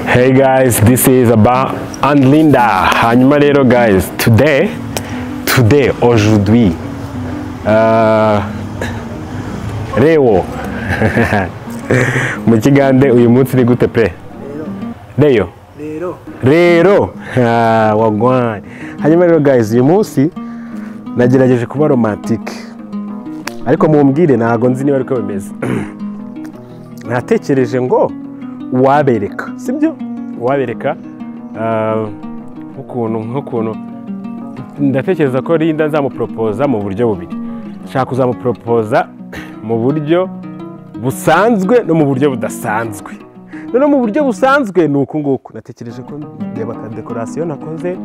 Hey guys, this is Aba and Linda. Hanyuma rero guys, today, today, aujourd'hui, uh, Leo, mu kigande uyu munsi ni gute pe? Leo, rero rero, Ah, wagwan. Hanyuma rero guys, uyu munsi nagerageje kuba romantique, ariko mumbwire ntabwo nzi niba ariko bimeze. natekereje ngo uwabereka sibyo uwabereka ah, nk'ukuntu nk'ukuntu ndatekereza ko Linda nzamuporopoza mu buryo bubiri nshaka kuzamuporopoza mu buryo busanzwe no mu buryo budasanzwe noneho mu buryo busanzwe ni uku nguku natekereje ko ndeba akadekorasiyo nakoze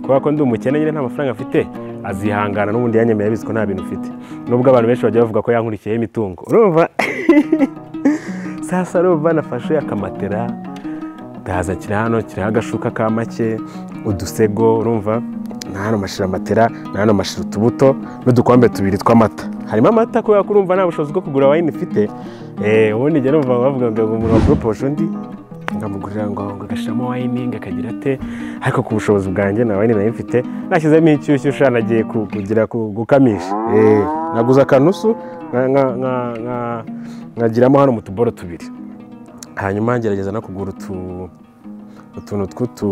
kubera ko ndi umukene nyine nta mafaranga afite azihangana n'ubundi yanyemeye abizi ko nta bintu mfite nubwo abantu benshi bajya bavuga ko yankurikiyeho imitungo urumva sasa rumva nafashe akamatera ndahaza kiri hano kiriho agashuka ka make udusego urumva na hano mashira amatera na hano mashira utubuto n'udukombe tubiri tw'amata harimo amata kubera ko urumva nta bushobozi bwo kugura wayini mfite eh, ubundi njya numva bavuga ngo umuntu waproposhe undi nkamugurira ngo ngo agashyiramo wayini ngo akagira ate ariko ku bushobozi bwanjye nta wayini nayo mfite nashyizemo inshyushyu sha nagiye ku- kugira ku- gukamisha Eh, naguze akanusu nka- nka- nka- nka- nkagiramo hano mu tuboro tubiri hanyuma ngerageza no kugura utu utuntu tw'utu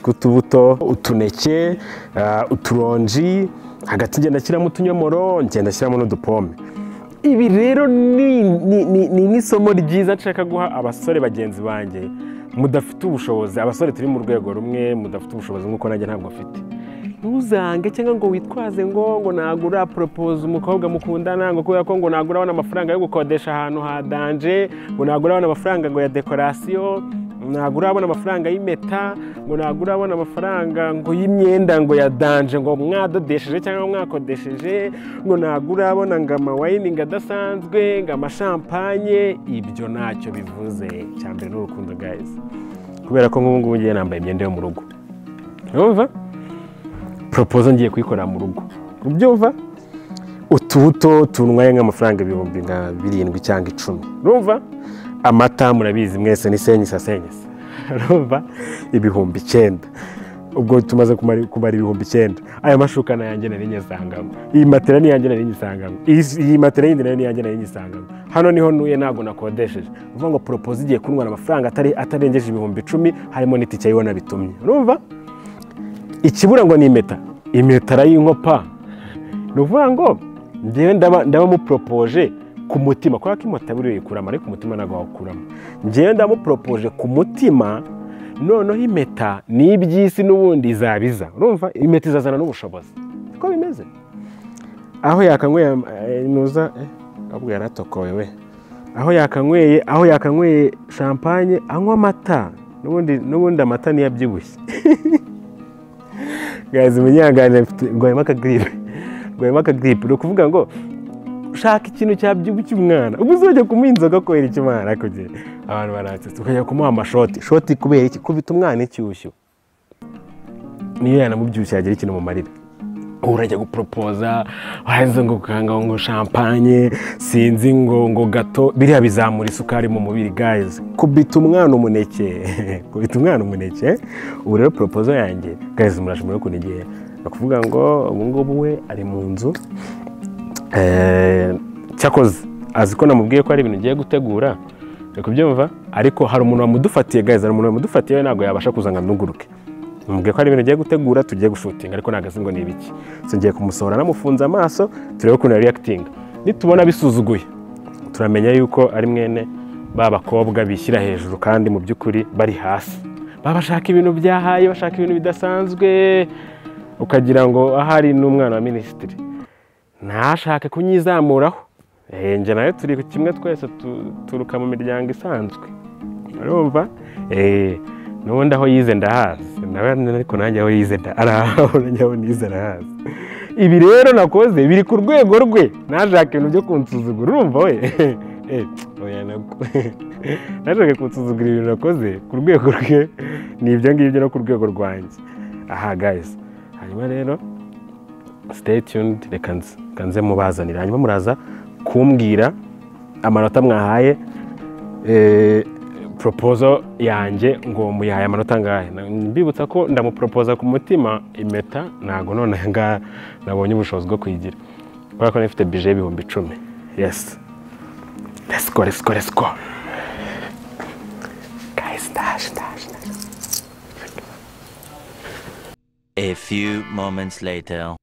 tw'utubuto utuneke ah, uturonji hagati ngenda nshyiramo utunyomoro ngenda nshyiramo n'udupome ibi rero ni ni- ni- ni nk'isomo ryiza nshaka guha abasore bagenzi banjye mudafite ubushobozi abasore turi mu rwego rumwe mudafite ubushobozi nk'uko nanjye ntabwo afite ntuzange cyangwa ngo witwaze ngo ngo nagura poropoza umukobwa mukundana ngo kubera ko ngo nagura abona amafaranga yo gukodesha ahantu ha danje ngo nagura abona amafaranga ngo ya dekorasiyo nagura abona amafaranga y'impeta ngo nagura abona amafaranga ngo y'imyenda ngo ya danje ngo mwadodesheje cyangwa mwakodesheje ngo nagura abona ngo amawayini ngo adasanzwe ngo amashampanye ibyo ntacyo bivuze cya mbere n'urukundo guys kubera ko nk'ubu ngubu ngiye nambaye imyenda yo mu rugo urumva poropoza ngiye kuyikorera mu rugo ubyumva utubuto tunwaye nk'amafaranga ibihumbi nka birindwi cyangwa icumi urumva amata murabizi mwese ni senyisa senyisa urumva ibihumbi icyenda ubwo tumaze kumara kumara ibihumbi icyenda aya mashuka ni ayanjye nari nyisangamo iyi matera ni iyanjye nari nyisangamo iyi- iyi matera yindi nayo ni iyanjye nari nyisangamo hano niho ntuye ntabwo nakodesheje ni ukuvuga ngo poropoza igiye kuntwara amafaranga atari- atarengeje ibihumbi icumi harimo n'itike y'ibona bitumye urumva ikibura ngo ni impeta impeta arayinkopa ni ukuvuga ngo njyewe ndaba ndaba muporopoje ku mutima kubera ko impeta buriya uyikuramo ariko umutima ntabwo wawukuramo njyewe ndaba muporopoje ku mutima noneho impeta ni iby'isi n'ubundi izabiza urumva impeta izazana n'ubushobozi siko bimeze aho yakanyweye eh, nuza eh, ahubwo yaratokowe we aho yakanyweye aho yakanyweye shampanye anywa amata n'ubundi n'ubundi amata niyo abyibushye gazi munyangane rwayemo akagiripe rwayemo akagiripe ni ukuvuga ngo ushaka ikintu cyabyibushya umwana ubu uzajya kumuha inzoga kubera icyo umwana kugira abantu baratsitse ukajya kumuha amashoti shoti kubera iki kubita umwana inshyushyu niyo yanamubyibushye yagira ikintu mu marira ubu urajya guporopoza warangiza ngo ukanga ngo shampanye sinzi ngo ngo gato biriya bizamura isukari mu mubiri guys kubita umwana umuneke kubita umwana umuneke ubu rero poropozo yanjye guys murashobora no kunegera ni ukuvuga ngo ubu ngubu we ari mu nzu Eh, cyakoze azi ko namubwiye ko hari ibintu ugiye gutegura ari kubyumva ariko hari umuntu wamudufatiye guys hari umuntu wamudufatiye we ntabwo yabasha kuza ngo anuguruke namubwiye ko hari ibintu ugiye gutegura tugiye gushutinga ariko ntabwo azi ngo ni ibiki So, ngiye kumusohora namufunze amaso turebe ukuntu yariyakitinga nitubona bisuzuguye turamenya yuko ari mwene ba bakobwa bishyira hejuru kandi mu by'ukuri bari hasi baba bashaka ibintu byahaye bashaka ibintu bidasanzwe ukagira ngo ahari n'umwana wa minisitiri ntashake kunyizamuraho Eh, njye nawe turi kimwe twese turuka mu miryango isanzwe urumva Eh, n'ubundi aho yize ndahazi nawe ariko nanjye aho yize nda- arahaho nanjye aho nize arahazi ibi rero nakoze biri ku rwego rwe ntashake ibintu byo kunsuzugura urumva we Eh, oya nako. ntashake kunsuzugura ibintu nakoze ku rwego rwe ni ibyo ngibyo no ku rwego rwanjye aha guys hanyuma rero stay tuned reka nze- reka nze mubazanira hanyuma muraza kumbwira amanota mwahaye poropozo yanjye ngo muyahaye amanota angahe mbibutsa ko ndamuporopoza ku mutima impeta ntabwo none aha ngaha nabonye ubushobozi bwo kuyigira kubera ko nifite bije y'ibihumbi icumi yesi resiko resiko resiko gayisi ndaje ndaje ndaje A few moments later.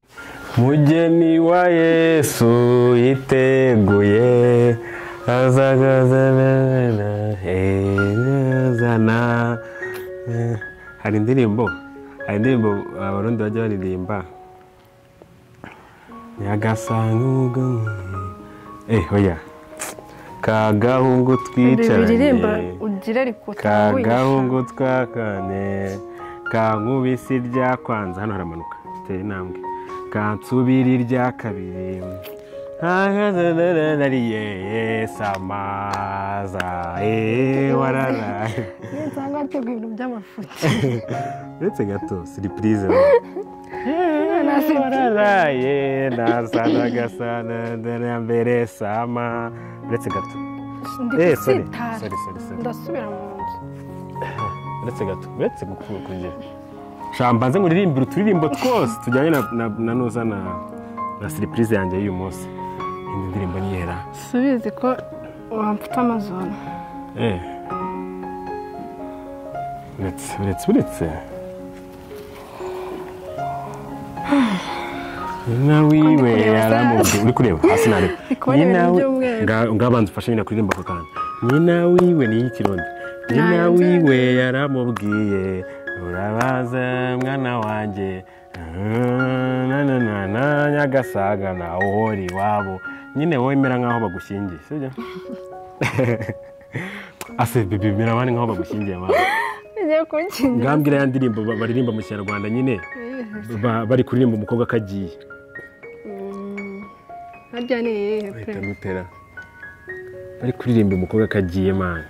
mugeni wa yesu yiteguye azagazana hari indirimbo hari indirimbo abarundi bajya baririmba nyagasanga ubwo eh oya kagahungu biririmba twicaranye ugira ariko kagahungu twakane kankubisi irya kwanza hano haramanuka tera intambwe kansubira irya kabiri nariye samaza eee warara nsanga hateguye ibintu by'amafuti uretse gato siripurize na siripurize. wararaye nasana gasana na mbere sama uretse gato ndi eee sori gusitara sori sori sori ndasubira mu nzu uretse gato uretse gukura kugira shamba nze nkuririmbe uturirimbo twose tujyanye na na na nuza na na siripurize yanjye y'uyu munsi indi ndirimbo niyihera subizi ko wamfite amazon eh uretse uretse uretse nyina wiwe yaramubwiye uri kureba hasi ntareba Ndi kubona ibintu by'umweru. ngabanza ufashe nyina kuririmba ako kantu nyina wiwe ni iy'ikirundi nyina Ntayo nzego. wiwe yaramubwiye urabaza mwana wanjye na na na na nyagasaga na uhora iwabo nyine wowe imera nk'aho bagushyingiye sibyo ase bibi bimera abandi nk'aho bagushyingiye mama ngiye kukingira ngambwira ya ndirimbo ba- baririmba mu kinyarwanda nyine ba- bari kuririmba umukobwa akagiye harya ni iyihe pe lutera bari kuririmba umukobwa akagiye mani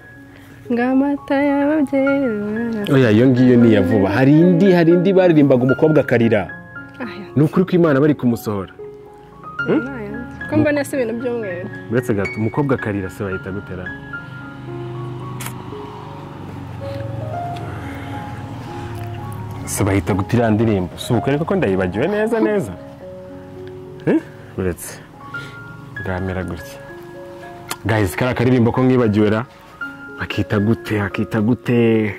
ngamata y'ababyeyi oya iyo ngiyo ni iya vuba hari indi hari indi baririmbaga umukobwa akarira aya ni ukuri ko imana bari kumusohora aya ko mbona si ibintu by'umweru uretse gato umukobwa akarira se bahita gutera se bahita gutira ya ndirimbo si ukwereka ko ndayibagiwe neza neza Eh? uretse ngamera gutya gahizi kariya karirimbo ko nkibagiwe ra akita gute akita gute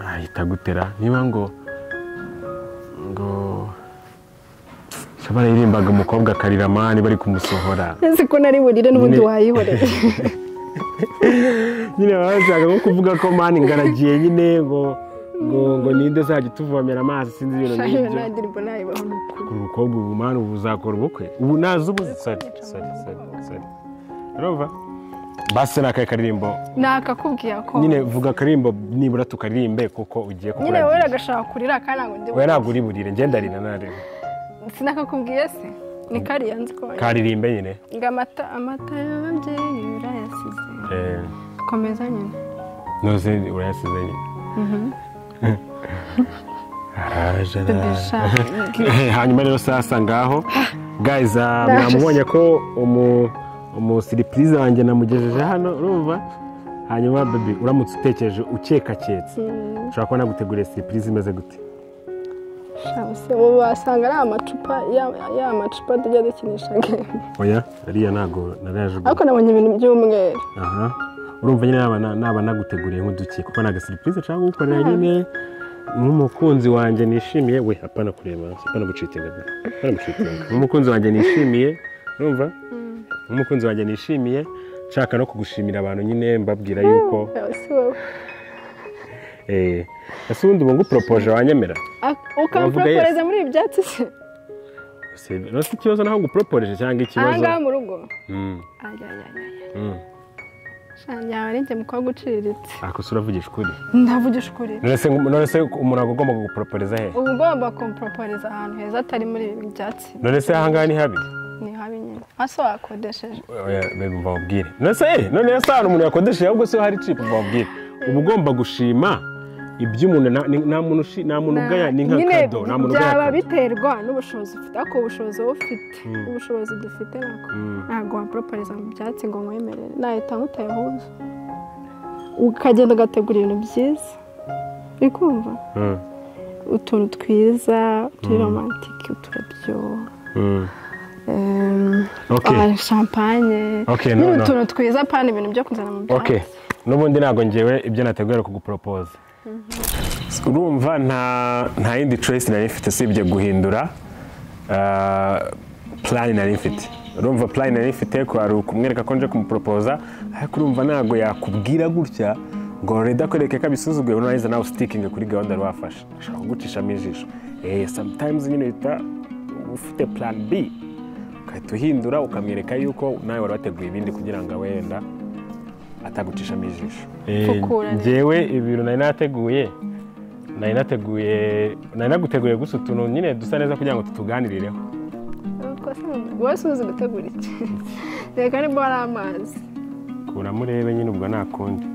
ahita gutera niba ngo ngo Shabara yaririmbaga umukobwa akarira mani bari kumusohora nzi ko nari burire n'ubundi Nyine- wayiboreye nyine baba bashaka nko kuvuga ko mani ngaragiye nyine ngo ngo ngo ninde uzajya utuvomera amazi sinzi ibintu shahi nk'ibyo nta ndirimbo nayibaho ni ukuri ku mukobwa ubu mani ubu uzakora ubukwe ubu nazi ubu sori sori sori sori urumva basi ni akahe karirimbo nakakubwira ko nyine vuga akaririmbo nibura tukaririmbe kuko ugiye nyine wowe kukuragira uragashaka kurira kandi ntabwo ndi we ntabwo uri burire ngenda rira nareba sinakakubwiye se ni kariya nzi ko karirimbe nyine ngo amata amata y'ababyeyi urayasize Eh, komeza nyine nuzi urayasize nyine araje araje bebesha Eh, hanyuma rero sasa ngaho guys ah, mwamubonye ko umu umusiripurize wanjye namugejeje hano urumva hanyuma baby uramutse utekereje ukekaketse ushobora kuba naguteguriye siripurize imeze gute ubu wasanga ari amacupa ya- ya macupa tujya dukinisha game oya ariya ntago narayajugunya ariko nabonye ibintu by'umweru aha urumva nyine naba na- naba naguteguriye nk'uduke kuko ni agasiripurize nshaka kugukorera nyine nk'umukunzi wanjye nishimiye we apana kureba hasi apana gucitinga da apana gucitinga nk'umukunzi wanjye nishimiye urumva nk'umukunzi wanjye nishimiye nshaka no kugushimira abantu nyine mbabwira yuko si wowe eh ese ubundi ubu nguporopoje wanyemera Wavuga yes. ukamforoporeza muri ibi byatsi se Si- no si ikibazo naho nguporoporeje cyangwa aha ikibazo ngaha mu rugo Mm, mm. shanjye yaba ari njye mukobwa uciriritse ako si uravugisha ukuri ndavugisha ukuri none se none se umuntu agomba guporoporeza he uba ugomba kumproporiza ahantu heza atari muri ibi byatsi none se ahangaha ni habi ni habi nyine hasi wakodesheje bego mbabwire none se none se hano umuntu yakodesheje ahubwo se hari cipu mbabwire uba ugomba gushima iby'umuntu na- ni- nta muntu ushi- nta muntu ugaya ni nka nyine kado nta muntu ugaya byaba kado. biterwa n'ubushobozi ufite ariko ubushobozi wowe ufite Mm. ubushobozi dufite nako Mm. ntabwo waporoporiza mu byatsi ngo nkwemerere nahita nkutayahuje ukagenda ugategura ibintu byiza uri kumva Mm. utuntu twiza turi romantike uturabyo Mm. em, Okay. ah, champagne Okay, nyine no, no. utuntu twiza pana ibintu byo kuzana mu byatsi ok n'ubundi ntabwo ngewe ibyo nateguye ari kuguporopoza urumva nta nta yindi choice nari mfite usibye guhindura plan nari mfite urumva plan nari mfite kwari ukumwereka ko nje kumuporopoza ariko urumva ntabwo yakubwira gutya ngo reda kwereke ko abisuzuguye nurangiza nawe usitikinge kuri gahunda wari wafashe ashobora kugucishamo ijisho eh sometimes nyine uhita ufite plan b ugahita uhindura ukamwereka yuko nawe wari wateguye ibindi kugira ngo wenda atagucishamo ijisho Fukura rero. ngewe ibintu nari nateguye nari nateguye nari naguteguye gusa utuntu nyine dusa neza kugira ngo tutuganirireho Ubwo se wowe si uzi gutegura iki reka nibwo hari amazi kuramurebe nyine ubwo nta kundi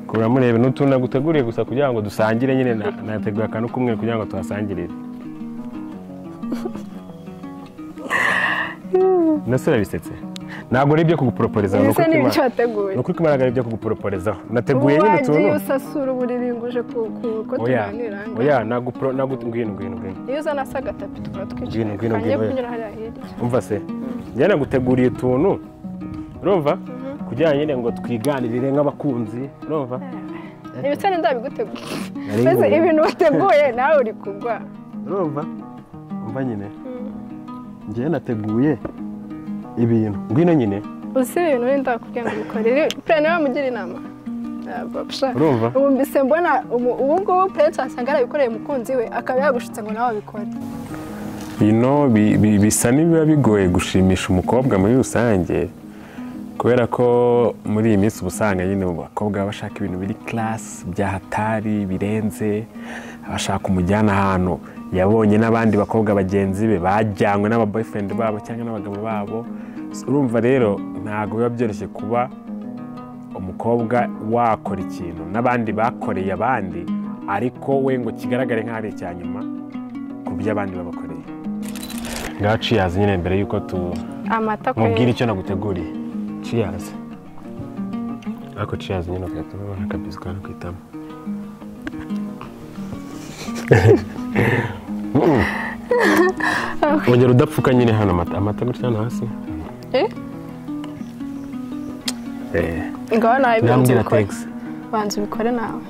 kuramurebe n'utuntu naguteguriye gusa kugira ngo dusangire nyine na- nateguye akantu k'umwe kugira ngo tuhasangirire nase urabisetse ntabwo ari ibyo kuguporoporeza ibisa n'ibyo wateguye ni ukuri kumaragara ibyo kuguporoporezaho nateguye ubu nyine wagiye utuntu usasura uburiri ngo uje ku- ku- ko oya tuganira aha ngaha oya nagupro nagutwino ngwino ngwino iyo uzana se agatapi tukaba Ngwino, twicaye ngwino, kangiye ngwino, kunyura hariya hirya umva se njye naguteguriye utuntu urumva kugira ngo nyine ngo twiganirire nk'abakunzi urumva ibitsina ndabigutegura Nari mbese nguye. ibintu wateguye nawe uri kugwa urumva umva nyine njye nateguye ibintu ngwino nyine uzi ibintu bindi ndakubwira ngo ubikore pure niba mugira inama Ntabwo, psha. Urumva? ubu mbese mbona ubu ubu ngubu pure cyasanga yarabikoreye umukunzi we akaba yagushutse ngo nawe abikore bino bi- bi- bisa n'ibiba bigoye gushimisha umukobwa muri rusange kubera ko muri iyi minsi uba usanga nyine mu bakobwa baba bashaka ibintu biri karasi byahatari birenze abashaka umujyana ahantu yabonye n'abandi bakobwa bagenzi be bajyanywe n'ababoyfriend babo cyangwa n'abagabo babo urumva rero ntabwo biba byoroshye kuba umukobwa wakora ikintu n'abandi bakoreye abandi ariko we ngo kigaragare nk'aho ari icya nyuma ku byo abandi babakoreye ngaho ciyazi nyine mbere y'uko tu amata nkubwire kwe icyo naguteguriye ciyazi ariko ciyazi nyine ugahita ubona akabizi kawe ku itama wongera udapfuka nyine hano amata amata gutya hano hasi Eh? ngaho nawe banza nambwira ubikore tegisi banza ubikore nawe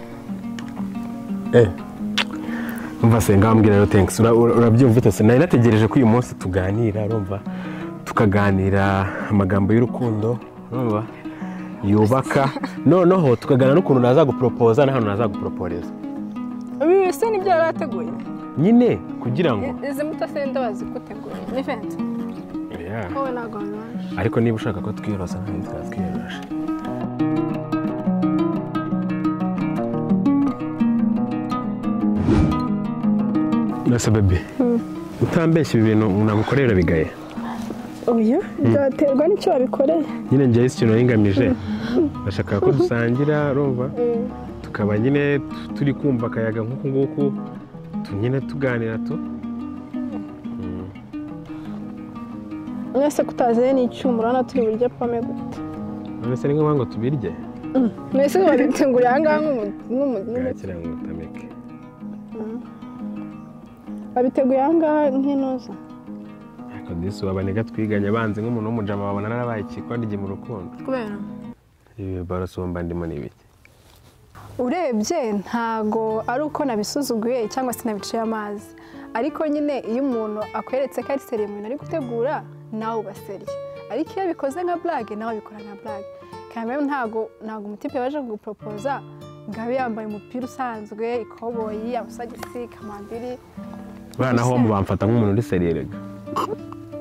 umva se ngambwira rero thanks Ura- ura- urabyumva utose nari nategereje ko uyu munsi tuganira urumva tukaganira amagambo y'urukundo urumva yubaka noneho tukaganira n'ukuntu nazaguporopoza n'ahantu nazaguporoporeza ibi bisa n'ibyo yari ateguye nyine kugira ngo izi mbuto se ndabazi gutegura ni fensi Yeah. wowe ntabwo wabibasha ariko niba ushaka ko twiyorosa ntabwo twatwiyoroshe nasa bebe utambeshya ibi bintu nagukorera bigaye oya byaterwa n'icyo wabikoreye nyine njyewe isi ikintu naringamije nashakaga ko dusangira urumva tukaba nyine tu- turi kumva akayaga nk'uku nguku tu- nyine tuganira tu mwese kutaziye ni icyuma urabona turi buryo pome gute none se ni ngombwa ngo tubirye mwese wabitunguriye aha ngaha nk'umu- nk'umu- yakira ngo utameke wabiteguye aha ngaha nk'inoza ariko disi wabanega twiganye banze nk'umuntu w'umujama babona narabaye ikikondige mu rukundo kubera ibi barasumba ndimo ni ibiki urebye ntago ari uko nabisuzuguye cyangwa se nabiciye amazi ariko nyine iyo umuntu akweretse ko ari seriye mu bintu ari gutegura nawe uba seriye ariko iyo bikoze nka burage nawe bikora nka burage kandi rero ntago ntago umutipe waje kuguporopoza ngo abe yambaye umupira usanzwe ikoboyi amasogisi kamambiri bana ho bamfata nk'umuntu uri seriye rega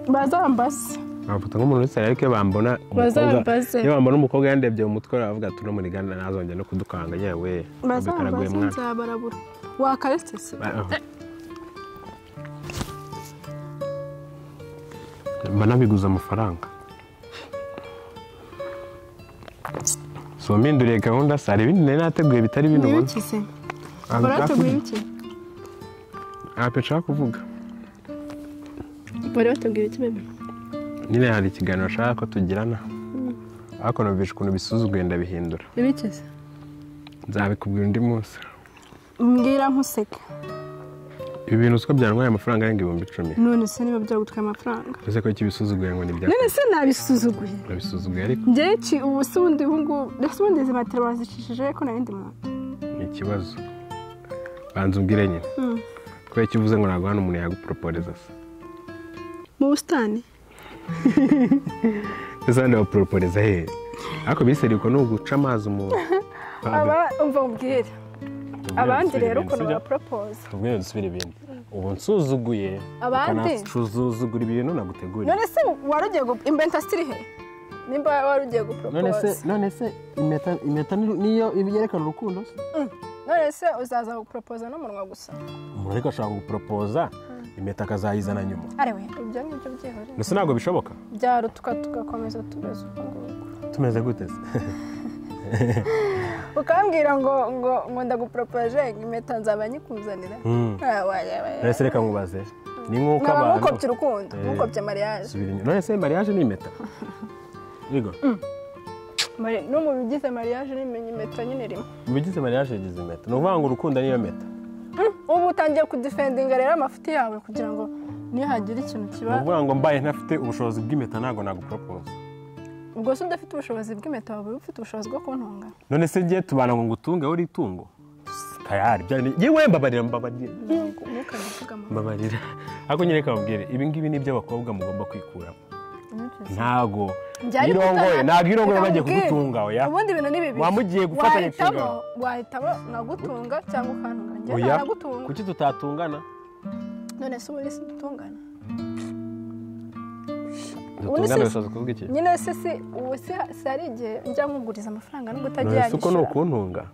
bazambaze bamfata nk'umuntu uri seriye ariko iyo bambona umukobwa Bazambaze. iyo bambona umukobwa yandebye mu mutwe baravuga ati uno munigana ntazongera no kudukanga yewe bazambaze mwana nzabarabura wakaretse se mba nabiguze amafaranga so mpinduriye gahunda se hari ibindi nari nateguye bitari bino niba ubona ukize baratuguye iki ntabwo nshaka kuvuga bari batubwira iki bebe nyine hari ikiganiro nshaka ko tugirana ariko numvise ukuntu bisuzuguye ndabihindura ibikize nzabikubwira undi munsi mbwira nkuseka ibi bintu uko byantwaye amafaranga arenga ibihumbi icumi none se niba byagutwaye amafaranga ese ko ikibisuzuguye ngo ni ibya none se nabisuzuguye urabisuzuguye ariko byinshi ubu se ubundi ubu ngubu ndetse ubundi izi matera bazicishije ariko nta yindi muntu ni ikibazo banza umbwire nyine kubera icyo uvuze ngo ntabwo hano umuntu yaguporoporeza se mu busitani ese hano baporoporeza hehe ariko biseriko ni uguca amazi umuntu aba umva ubwira abandi rero ukuntu Sibyo? baporopoza tubwire dusubire ibindi ubu nsusugure Abandi? ukanasuzugura ibintu naguteguriye none se wari ugiye gu- inventastiri he nimba wari ugiye none se guporopoza none se impeta impeta ni- niyo yerekana urukundo se none se uzaza guporopoza n'umunwa gusa umuntu ariko ashobora guporopoza impeta akazayizana nyuma arewe ibyo ngibyo byihorera ndetse ntabwo bishoboka byarutuka tugakomeza tumeze uko nguko tumeze gute se ukambwira ngo ngo ngo ndaguporopoje impeta nzaba nyikuzanira Hmm. Ah, waya, waya. none se reka nkubaze ni nk'uko nkaba abantu nkukopye urukundo nkukopye mariage subira inyuma none se mariage ni impeta yego Mari- no mu bigize mariage nimenya impeta nyine rimwe mu bigize mariage yagize impeta ni ukuvuga ngo urukundo niyo meta ubu utangiye kudifendinga rero amafuti yawe kugira ngo nihagira ikintu ni kiba ukuvuga ngo mbaye ntafite ubushobozi bw'impeta ntabwo naguporopoza ubwo se udafite ubushobozi bw'impeta waba ufite ubushobozi bwo kuntunga none se ngiye tubana ngo ngutunge wowe itungo tayari byari- yewe mbabarira mbabarira ntukabivugamo mbabarira ariko nyine reka babwire ibi ngibi ni iby'abakobwa mugomba kwikuramo ntago irongoye ntabwo irongoye bagiye kugutunga oya ubundi ibintu ni bibiri Wamugiye gufatanya Wahitamo- inshingano. wahitamo nagutunga cyangwa ukantunga njye oya nanagutunga kuki tutatungana none se ubundi si dutungana Ubundi dutungana se- bishatse kuvuga iki nyine se si ubu se se hari igihe njya nkuguriza amafaranga nubwo utagiye none se uko ni yanyishyura ukuntunga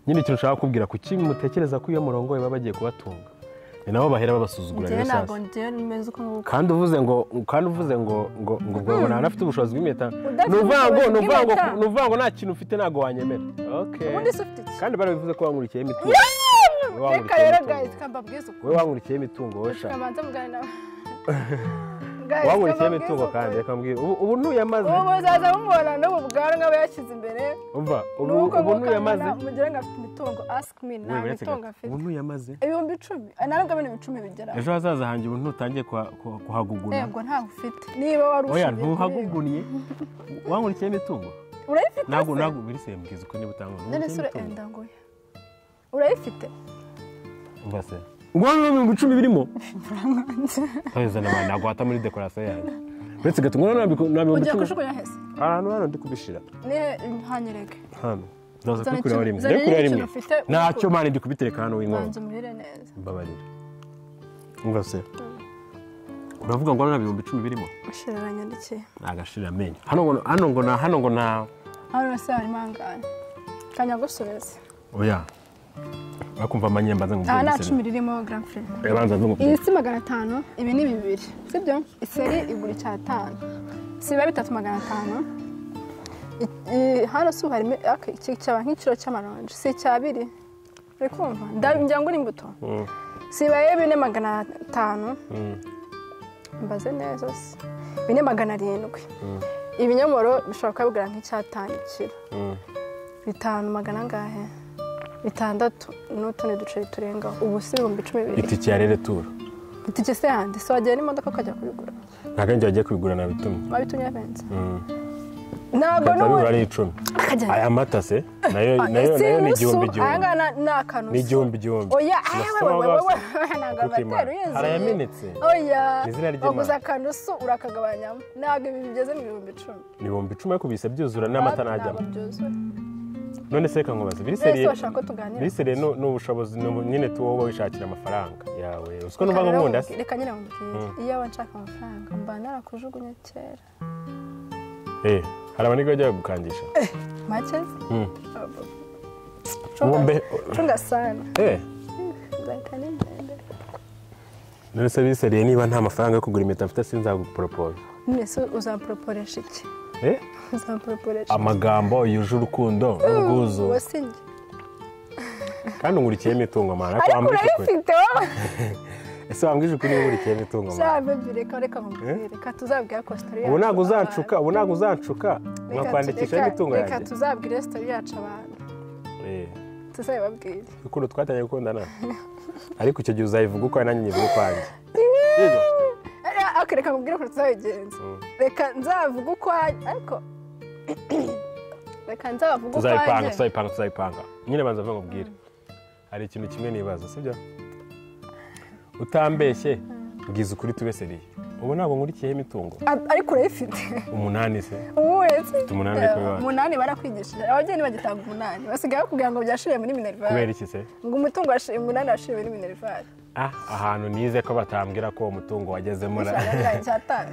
nyine ikintu ushaka kubwira kuki mutekereza ko iyo murongoye baba bagiye kubatunga ni nabo bahera babasuzugura njyewe rero ntabwo sasa njyewe nimeze uko nguko kandi uvuze ngo kandi uvuze ngo ngo ngo ubwo umuntu anafite ubushobozi bw'impeta Udafite ni ukuvuga ngo ubushobozi ni ukuvuga ngo bw'impeta. ni ukuvuga ngo nta kintu ufite ntabwo wanyemera okay ubundi se ufite iki kandi barabivuze ko wankurikiye imitungo Yeee! reka wamuritse rero imitungo. gayizi kamba bwiza wowe ukuri wankurikiye imitungo wowe shaka kamanza mugane nawe waburikiye imitungo kandi reka mbwira ubu ubu ntuyamaze ubu uzaza bumubona n'ubu bwanwa aba yashyize imbere umva ubu nuko ubu ntuyamaze mukamubona mugira ngo afite imitungo asiki mi nta Wewe uretse mitungo gato. afite ubu ntuyamaze ibihumbi icumi Ah, ntabwo bino bicumi bigeraho ejo hazaza hanjye ubu ntutangiye kuha- kuha- kuhaguguna yego ntabwo ufite niba wari oya ushingiye kuri ntuhaguguniye wankurikiye imitungo ibi. urayifite ntabwo se? ntabwo biri sembwiza uko niba utanga none wankurikiye se imitungo urenda nguye urayifite umva se ubwo hano ibihumbi icumi birimo uramwanze ntabwo ntabwo wata muri dekorasiyo yanjye uretse gato ngo ntabwo nta bihumbi ugiye icumi kujugunya hese ahantu hano ndi kubishyira ne hanyereke hano ndaza Zana kubikuriraho ikintu- rimwe zana ndebe kuriraho ikintu rimwe ufite ntacyo ubikure. mpande ndi kubitereka hano w'inkono banza umubire neza mbabarira umva se uravuga ngo hano nta bihumbi icumi birimo ushira aranyandikiye agashira amenyo hano ngo hano ngo na hano ngo na hano hose harimo angana kanyagusubiza oya bakumva amanyembaza ngo aha ubwenge nta se- cumi ririmo grand frere Yabanza iyi nzungukubye si magana atanu ibi ni bibiri sibyo iseri igura icyatanu siba bitatu magana atanu I- i- hano si ubu harimo aka- iki cyaba nk'ikiro cy'amaronji si icya abiri uri kumva Nda- ngira ngo uri imbuto sibaye bine magana atanu mbaze neza se bine magana arindwi ibinyomoro bishobora kuba bigura nk'icyatanu ikiro bitanu magana angahe bitandatu n'utundi duceri turengaho ubu si ibihumbi cumi bibiri itike ya rere turu itike se yandi se wagera n'imodoka ukajya kubigura ntabwo njye wagiye kubigura nabitumye wabitumye benzi ntabwo bigura n'ubu ari icumi akajya aya mata se nayo nayo si nayo ni inusu, igihumbi aya igihumbi ngaya na- ni akanusu ni igihumbi igihumbi oya Urasa aya n'aho wewe wewe basa. wewe ntabwo Kuko iyi abatera mara- uyizi harayamenetse. oya Ni izina ry'Imana. waguze akanusu urakagabanyamo ntabwo ibi bigeze mu bihumbi icumi ni ibihumbi icumi ariko bihise byuzura n'amata ntajyamo byuzuye none se reka nkubaze biri mbese seriye bashaka ko tuganira biri seriye ni ni ubushobozi ni ubu- nyine tu wowe wishakira amafaranga yawe usiko Reka numva ngo rero nkunda se mubwire- reka nyine mubwire iyo aba nshaka amafaranga mba narakujugunya kera Eh, hari abanigwa bajya gukangisha make Mm. Chunga- Ng'ombe- chunga sana Eh, Zaka ni mbele. none se biri seriye niba nta mafaranga yo kugura impeta mfite sinzaguporopoza none se uzaporoporesha iki Eh, uzaporoporesha iki? amagambo yuje urukundo Ubu, n'ubwuzu ubu si njye. kandi ungurikiye imitungo mara ko ariko wambwije ukuri urabifite wowe ese wambwije ukuri niba ungurikiye imitungo mara bebe reka reka nkubwire reka tuzabwire kositori yacu ubu ntabwo abantu. uzanshuka ubu ntabwo uzanshuka Reka tu- nkakwandikishaho reka- imitungo reka yanjye tuzabwire sitori yacu abantu Eh, tuzabibabwire ukuntu twatangiye gukundana ariko icyo gihe uzayivuga ukwawe nanjye nyivuga ukwanjye Ariya, ariko reka nkubwire ukuntu tuzabigenza Mm. reka nzavuga uko ariko reka nzavuga uko tuzayipanga tuzayipanga tuzayipanga nyine banza vuba nkubwire hari ikintu kimwe nibaza sibyo utambeshye bwiza ukuri tubeseriye ubu ntabwo nkurikiyeho imitungo ariko urayifite umunani se ubu uretse umunani ariko bibaye. umunani barakwigishije abageni bagitanga umunani basigaye bakubwira ngo byashiriye muri kubera minerivare iki se ngo umutungo washi- umunani washiriye muri minerivare Ah, ahantu nize ko batambwira ko uwo mutungo wagezemo na- icyatanu cyatanu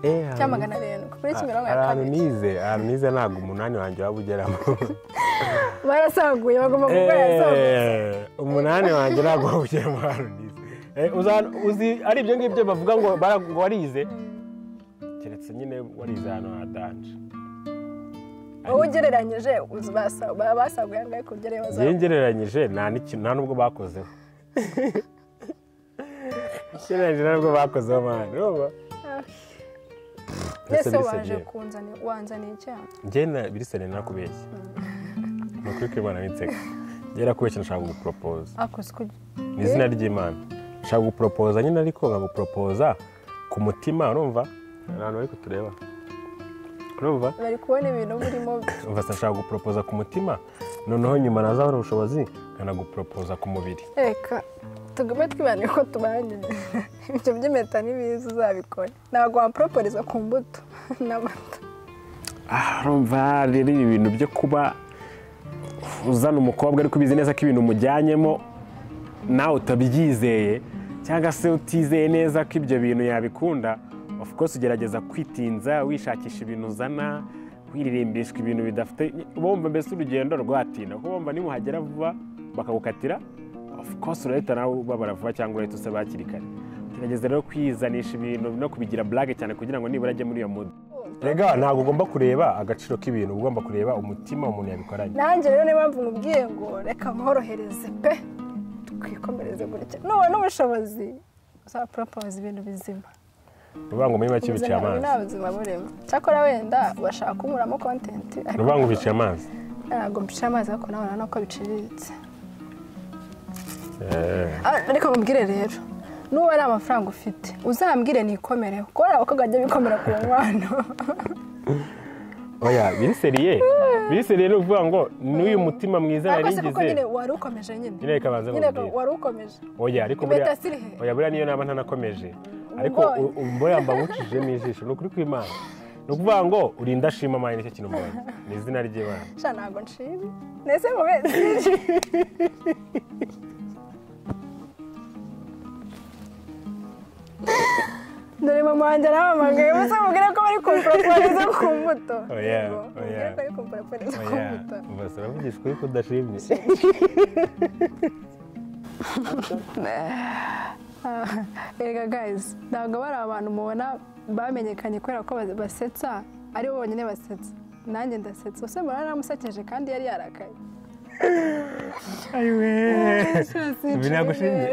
Eh, ahantu- cya magana arindwi kuri kimironko ya hari ahantu kabiri nize ahantu nize ntabwo umunani wanjye waba ugeramo barasaguye bagomba kurwara zabuze Eh, umunani wanjye ntabwo waba ugeramo ahantu nize Eh, uza- uzi ari ibyo ngibyo bavuga ngo bara- ngo warize keretse nyine warize ahantu hadanje wowe ugereranyije uzi basa- baba basaguye angahe ku byo reba njyewe ngereranyije nta n'ikintu- nta n'ubwo bakozeho ngereranyije nta n'ubwo bakozeho mani urumva mbese Mbese waje bisenyeye. kunzani- wanzaniye icyaha njye na birisoni nakubeshye ni ukuri kw'imana n'inseko njye nakubeshye nshaka guporopoza akoze kugira ni izina ry'imana nshaka guporopoza nyine ariko nkaguporopoza ku mutima urumva abantu bari kutureba urumva bari kubona ibintu burimo urumva se nshaka guporopoza ku mutima noneho nyuma nazabona ubushobozi nkanaguporopoza ku mubiri reka tugume twibane ko tubanye ibyo by'impeta n'ibiza uzabikora ntabwo waporoporiza ku mbuto n'amata aha urumva rero ibi bintu byo kuba uzana umukobwa ariko ubizi neza ko ibintu umujyanyemo nawe utabyizeye cyangwa se utizeye neza ko ibyo bintu yabikunda of course ugerageza kwitinza wishakisha ibintu uzana wiririmbishwa ibintu bidafite uba wumva mbese urugendo rwatinda kuko wumva nimuhagera vuba bakagukatira of course urahita nawe ubabara vuba cyangwa urahita usaba hakiri kare gerageza rero kwizanisha ibintu no kubigira blague cyane kugira ngo nibura ajye muri iyo mood Rega ntabwo ugomba kureba agaciro k'ibintu uba ugomba kureba umutima umuntu yabikoranye nanjye rero niyo mpamvu nkubwiye ngo reka nkorohereze pe twikomereze gutya nubona ubushobozi uzaporopoza ibintu bizima rubango muri make biciye ubuzima nta amazi nta buzima burimo cyakora wenda bashaka kunkuramo kontenti ariko rubango biciye amazi ntabwo mpishe amazi ariko nabona nuko biciriritse Ah, ariko nkubwire rero nuba ari amafaranga ufite uzambwire nikomere kuko hari abakobwa bajya bikomera ku nkwano oya biriseriye biriseriye ni ukuvuga ngo n'uyu mutima mwiza ariko se kuko narigize nyine wari ukomeje nyine nyine reka banze nyine nkubwire wari ukomeje oya ariko impeta buriya ziri he? oya buriya niyo naba ntanakomeje ariko Ubwoya. u- u- buriya mba ngucishijemo ijisho ni ukuri kw'imana ni ukuvuga ngo urinda ashima amani nicyo kintu mbonye ni izina ry'imana sha ntabwo nshimye ndetse mube dore mama wanjye arahamagaye ubu se mubwire ko bari kumporoporeza ku mbuto Oya, Yego, mubwire oya. ko bari kumporoporeza ku oya mbuto ubasa uravugisha ukuri ko udashimye erega gayizi ntabwo bari abantu mubona bamenyekanye kubera ko bas- basetsa ari bo bonyine basetsa nanjye ndasetsa gusa mbona naramusekeje kandi yari yarakaye ayiwe ibi ntabwo ushimye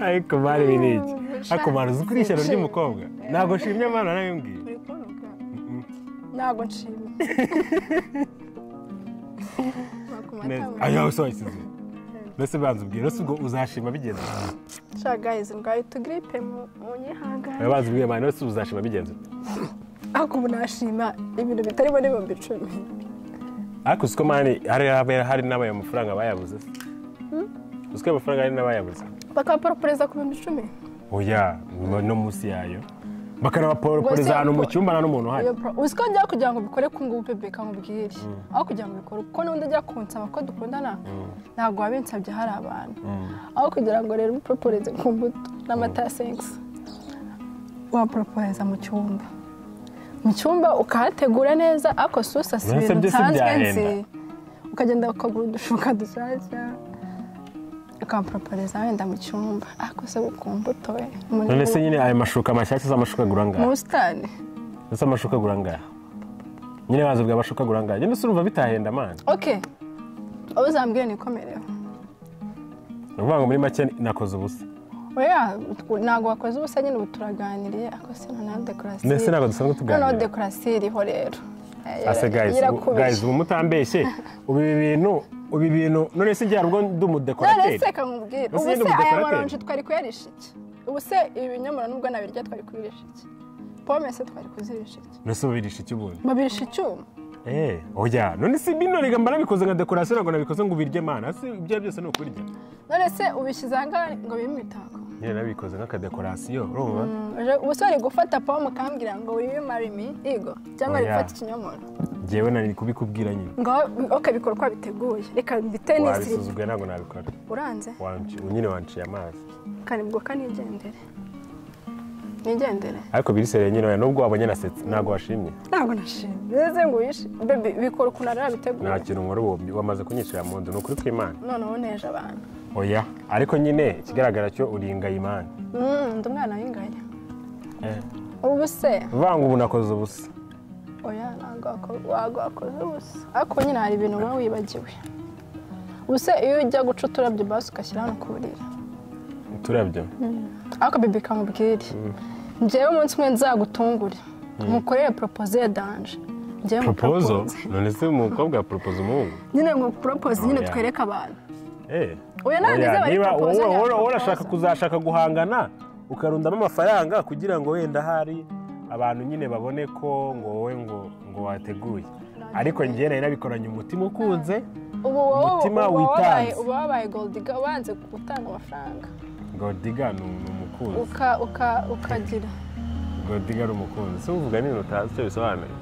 ariko mari ibi ni iki ariko mari uzi kuri ishyano ry'umukobwa ntabwo nshimye mari narabimbwiye Uri kunuka? ntabwo nshimye neza ayo usohokeze mbese banza ubwire mbese ubwo uzashima bigenze shagayizi ndwaye utugiripe mu- mu nyihangane aya banza ubwire mari mbese uzashima bigenze ariko ubu nashima ibintu bitari muri ibihumbi icumi ariko uzi ko mari hari haba- hari n'abaye amafaranga bayabuze se uzi ko ayo mafaranga hari n'abayabuze bakabaporoporeza ku bihumbi icumi oya no munsi yayo bakanabaporoporeza ahantu mu cyumba nta n'umuntu uhari Iyo pro- uzi ko njya kugira ngo ubikore ku ngubu bebeka nkubwire aho kugira ngo ubikore kuko n'undi ajya kunsaba ko dukundana ntabwo wabinsabye hari abantu aho kugira ngo rero uporoporeze ku mbuto n'amata ya sengisi waporoporeza mu cyumba mu cyumba ukahategura neza ariko si usasa Mbese ibintu byose nsanzwe byahenda. nzi ukagenda ukagura udushuka dushyashya ukaporoporeza wenda mu cyumba ariko se ku mbuto we mu- none se nyine ayo mashuka mashyashya z'amashuka agura mu angahe busitani ndetse amashuka agura angahe nyine baza bwa bashuka gurangara nyine urumva bitahenda amana oke uwo uzambwira nikomereho ni ukuvuga ngo muri make nakoze ubusa oya ntabwo wakoze ubusa nyine ubu turaganiriye ako si noneho dekorasiyo ndetse ntabwo dusanzwe noneho tuganira dekorasiyo iriho rero Eh, ase guys ubu- yarakubishe. guys ubu mutambeshye ubu ibi bintu ubu ibi bintu none se igihe harubwo ndi umudekorateri se kamubwira Ese nyine ubu se aya umudekorateri? maronji twari kuyarisha iki ubu se ibi binyomoro nubwo nabirya twari kubirisha iki pome se twari kuzirisha iki none se ubirisha iki ubundi babirisha icyuma Eh, oya none si bino rega mba nabikoze nka dekorasiyo ntabwo nabikoze ngo ubirye mana si ibyo byose ni ukubirya none se ubishyize ahangaha ngo bibe imitako nyine nabikoze nk'akadekorasiyo urumva Uje- ubu se uri gufata pome ukambwira ngo uribe marimi igo cyangwa uri Oya. gufata ikinyomoro ngewe nari kubikubwira nyine ngo oke bikora uko wabiteguye reka mbite n'isirita wabisuzuguye ntabwo nabikora uranze Wanci- nyine wanciye amazi kanibwoka nigendere nigendere ariko birisereye nyine oya, nubwo wabonye nasetse ntabwo washimye ntabwo nashimye mbese ngo wishe bebe bikora ukuntu ari wabiteguye nta kintu nkora ubu wamaze kunyicira mu nzu ni ukuri kw'imana noneho uneje abantu oya ariko nyine ikigaragara cyo uri ingayimana Mm, ndi umwana w'inganya ubu se vanga ubu nakoze ubusa oya ntabwo wako- ntabwo wakoze ubusa ariko nyine hari ibintu uba wibagiwe ubu se iyo ujya guca uturabyo basi ugashyira hano ku buriri uturabyo ariko bibi kamubwire njyewe umunsi umwe nzagutungure mukorere poropoze ya danje njyewe propozo mupropose. none se umukobwa propoza umuhungu nyine ngo poropoze nyine Oya. twereke abantu Eh. Oya, ntabwo Oya, bizaba ari niba propozo, wowe- ni wowe propozo. urashaka kuzashaka guhangana ukarundamo amafaranga kugira ngo wenda hari abantu nyine babone ko ngo wowe ngo ngo wateguye ariko njye nari nabikoranye umutima ukunze ubu wowe Umutima uba wabaye witanze. uba wabaye goldiga wanze gutanga amafaranga godiga ni ni umukunzi uka uka ukagira godiga ni umukunzi si uvuga nini utazi icyo bisobanuye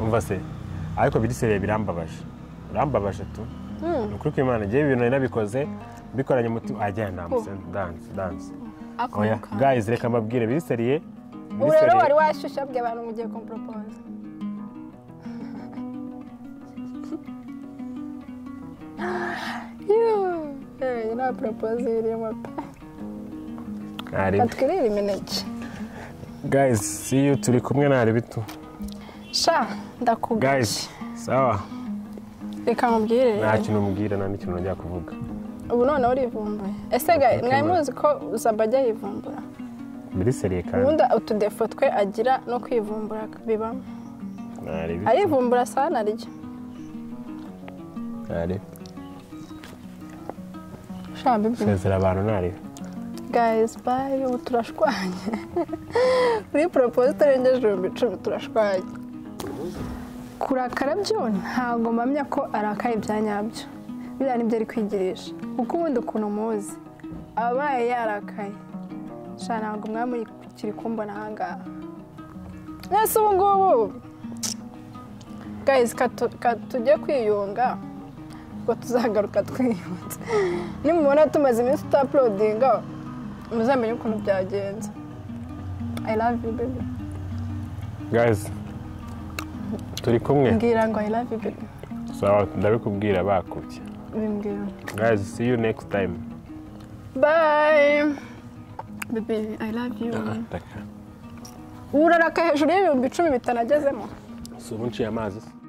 umva se ariko birisereye birambabaje birambabaje tu ni ukuri kw'imana njyewe ibintu nari nabikoze mbikoranye umutima ajyana namusense danse danse oya akomuka guys reka mbabwire biseriye ubu rero wari washyushya bya abantu mugiye kumuporopoza nta poropoze irimo pe batwirire imineke guys see you turi kumwe ntari bitu sha ndakugashye guys sawa reka mubwire nta kintu mbwira nta n'ikintu njya kuvuga ubu noneho urivumbuye ese ga mwari muzi ko uzaba ajya yivumbura biseriye kandi ubundi utudefo twe agira no kwivumbura bibamo ntari bitu arivumbura saa naryo ntari sha bibi sezera abantu ntari gayizi bayi ubu turashwanye muri poropoze itarengeje ibihumbi icumi turashwanye kurakara byo ntabwo mpamya ko arakaye ibya nyabyo biriya nibyo ari kwigirisha kuko ubundi ukuntu muzi abaye yarakaye sha ntabwo mwaba muri kumbona ahangaha mwese ubu ngubu gayizi tujye kwiyunga ngo tuzagaruka twiyunze nimubona tumaze iminsi tutapulodinga muzamenye ukuntu byagenze i love you baby guys turi kumwe mbwira ngo i love you baby sawa ndabikubwira bakubye bimbwira guys see you next time bye baby i love you uraraka hejuru y'ibihumbi icumi bitanagezemo si ubu nciye amazi se